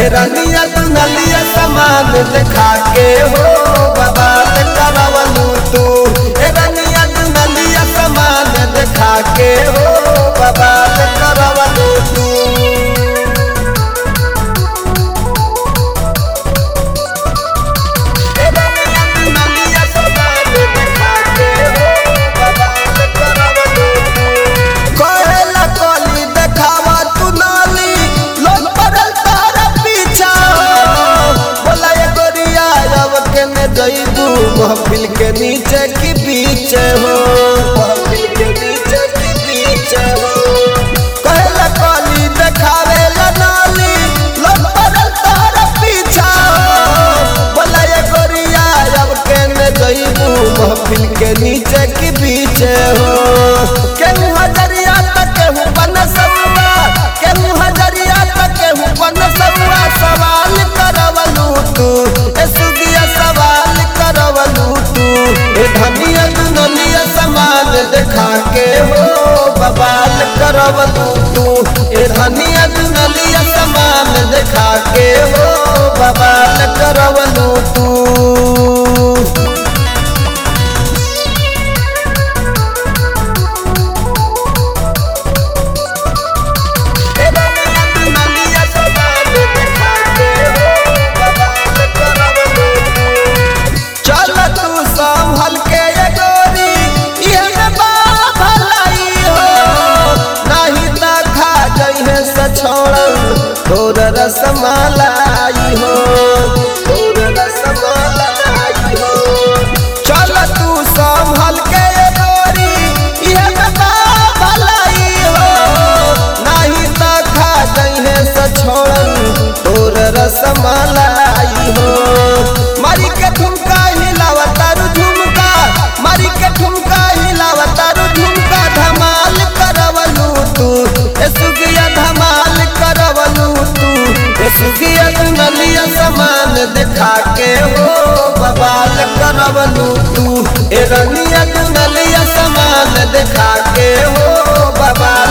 ए रनिया दुनलिया समान देखा के हो बबाल करवलू तू ए रनिया दुनलिया समान देखा के हो बबाल करवलू तू कहेला कली देखावा तू नाली लोग पड़ल तारा पीछा बोला ये गोरिया अब के ने जइबू महफिल के नीचे की बीच हो महफिल के नीचे की बीच हो कहेला कली देखावे ला नाली लोग पड़ल तारा पीछा बोला ये गोरिया अब के ने जइबू महफिल के नीचे की बीच हो केहू हजरिया तक केहू बन समुआ केहू हजरिया तक केहू बन समुआ सवाल करवलू तू ए सुगिया सवाल करवलू तू ए धनिया दुनलिया समान देखा के हो बवाल करवलू तू ए धनिया दुनलिया समान देखा के हो बवाल करवलू तू चल तू संभल के ये गोरी ये में बा भलाई हो नहीं त खा जइहे सछोड़ल तोर रसमलाई हो तोर रसमलाई हो चल तू संभल के ये गोरी ये में बा भलाई हो नहीं त खा जइहे सछोड़ल तोर रसमलाई हो मारी के ठुमका हिलावा तारू झुमका मारी के ठुमका हिलावा तारू झुमका धमाल करवलू तू ए सुगिया धमाल करवलू तू ए सुगिया दुनलिया समान देखा के हो बवाल करवलू तू ए रनिया दुनलिया समान देखा के हो बवाल